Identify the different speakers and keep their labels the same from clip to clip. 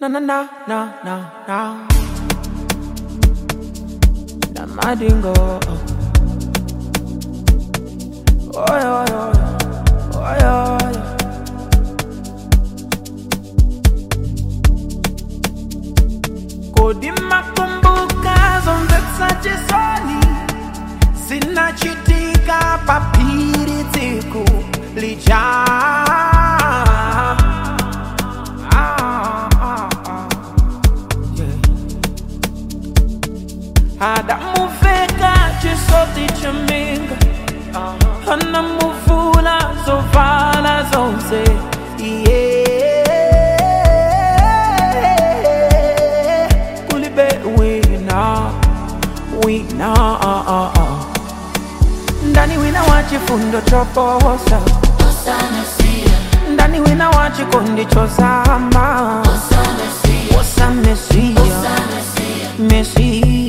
Speaker 1: Na na na na na na. Na madingo. Oy oy oy. Oy oy. Kodi makumbuka zonse chisoni zinachitika papiri tsiku lija Ah, ah, ah. Yeah. adamuveka chisoti chaminga anamuvula zovala zonse yeah. kulibe wina wina ah, ah, ah. ndani wina wa chifundo choposa ndani wina wa chikondi chosama wosa mesia mesi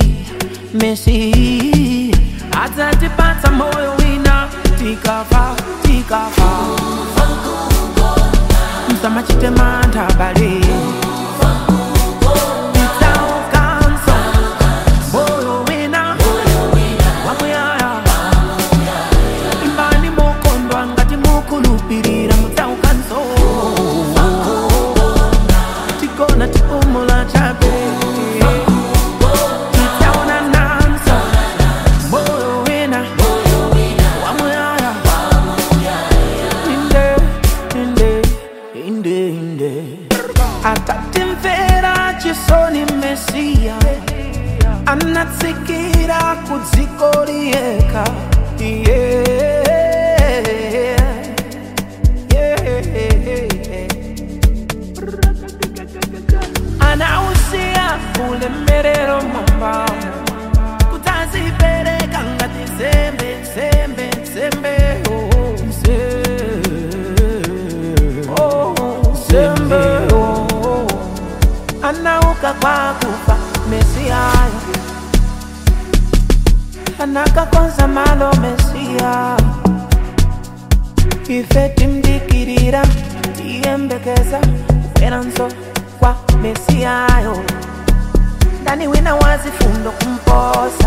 Speaker 1: mesi atatipata moyo wina tikafa tikafa msamachitema bale Nitaukanso, moyo wina wamuyaya imbani mukondwa ngati mukulupirira mutsaukanso tikona tipumula chabe titaona nanso moyo wina wamuyaya inde inde inde inde atatimvera chisoni mesiya anatsikira kudziko liyekha yeah. yeah. anausiya ulemerero mwambamo kutazipereka ngati nsembe nsembe nsembe oh, nse- oh, nsembe oh. anauka kwa kufa mesiyayo anakakonza malo mesiya ife timdikirira tiyembekeza kuferanso kwa mesiyayo ndani wina wazifundo kumposa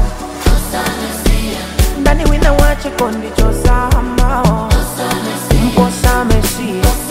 Speaker 1: ndani wina wa chikondi chosama kumposa mesiya